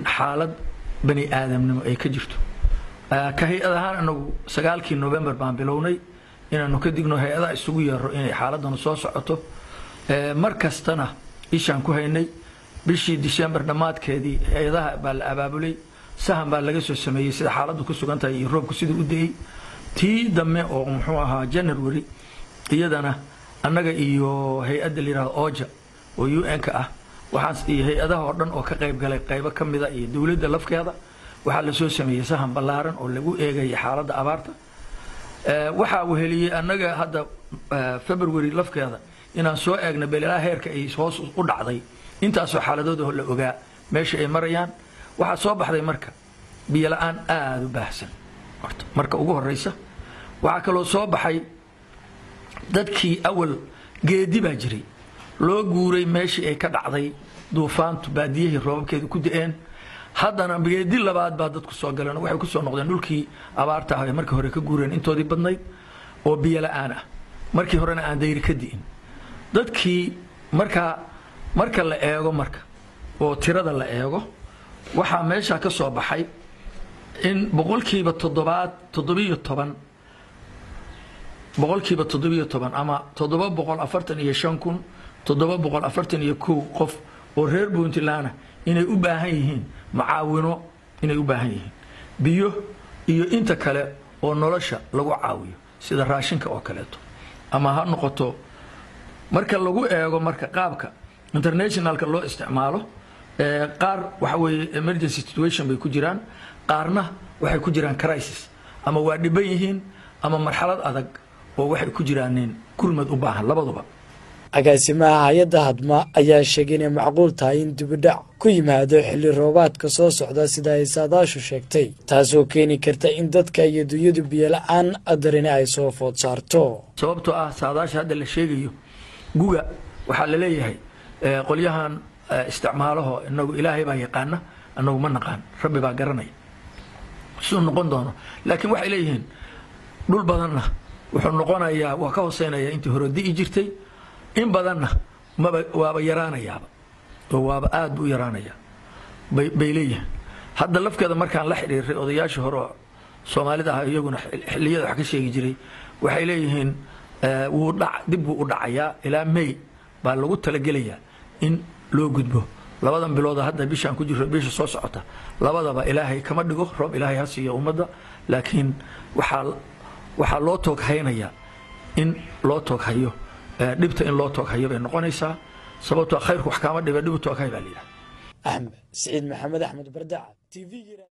in xaalad bani aadamnimo ay ka jirto ka hay-ad ahaan anagu sagaalkii novembar baan bilownay inaanu ka digno hay-adaha isugu yeero inay xaaladanu soo socoto mar kastana ishaan ku haynay bishii disembar dhammaadkeedii hay-adaha baa la abaabulay sahan baa laga soo sameeyey sida xaaladdu ku sugan tahay iyo roobku siduu u da-ay tii dambe oo muxuu ahaa january iyadana annaga iyo hay-adda la yihahdo oja oo u n-ka ah waxaas iyo hay-adaha oo dhan oo ka qayb galay qaybo ka mida iyo dowladda lafkeeda waxaa lasoo sameeyey sahan ballaaran oo lagu eegaya xaaladda abaarta waxaa weheliyey annaga hadda february lafkeeda inaan soo eegna beelelaha heerka ay hoos u dhacday intaasoo xaaladooda la ogaa meesha ay marayaan waxaa soo baxday marka biyo la-aan aada u baahsan horta marka ugu horeysa waxaa kaloo soo baxay dadkii awal geedi baa jiray loo guuray meeshii ay ka dhacday duufaantu baadiyihii roobabkeedu ku da-een haddana geedi labaad baa dadku soo galeen waxay kusoo noqdeen dhulkii abaarta ah ee markii hore ka guureen intoodii badnayd oo biyo la-aan ah markii horena aan dayri ka di'in dadkii markaa marka la eego marka oo tirada la eego waxaa meeshaa ka soo baxay in boqolkiiba toddobaad toddobiyo toban boqolkiiba toddobiyo toban ama toddoba boqol afartan iyo shan kun toddoba boqol afartan iyo kow qof oo reer puntlandna inay u baahan yihiin macaawino inay u baahan yihiin biyo iyo inta kale oo nolosha lagu caawiyo sida raashinka oo kaleeto ama ha noqoto marka lagu eego marka qaabka internationalka loo isticmaalo qaar waxa weeye emergency situation bay ku jiraan qaarna waxay ku jiraan crisis ama waa dhiban yihiin ama marxalad adag oo waxay ku jiraanin gurmad u baahan labaduba agaasimaha hay-adda hadma ayaa sheegay inay macquul tahay in dibidhac ku yimaado xilli roobaadka soo socda sida ay saadaashu sheegtay taasoo keeni karta in dadka iyo dunyadu biyola-aan adarine ay soo food saarto sababtoo ah saadaasha hadda la sheegayo guga waxaa la leeyahay qolyahan isticmaalaho inagu ilaahay baa yaqaana anagu ma naqaan rabbi baa garanaya siduu noqon doono laakiin waxay leeyihiin dhul badanna wuxuu noqonayaa waa ka hooseynaya intii hore di'i jirtay in badanna maba waaba yaraanayaaba oo waaba aad buu u yaraanayaa bay bay leeyihiin hadda lafkeeda markaan la xidhiiray odayaashii hore oo soomaalida ah iyaguna xilliyada wax ka sheegi jiray waxay leeyihiin wuu dhac dib buu u dhacayaa ilaa may baa lagu talagelayaa in loo gudbo labadan bilooda hadda bishaan ku jirro bisha soo socota labadaba ilaahay kama dhigo roob ilaahay ha siiyo ummadda laakiin waxaa waxaa loo toog haynayaa in loo toog hayo dhibta in loo toog hayo bay noqonaysaa sababtoo khayrku wax kaama dhiba dhibu toog hay baa la yidhaha axmed siciid maxamed axmed bardaca t v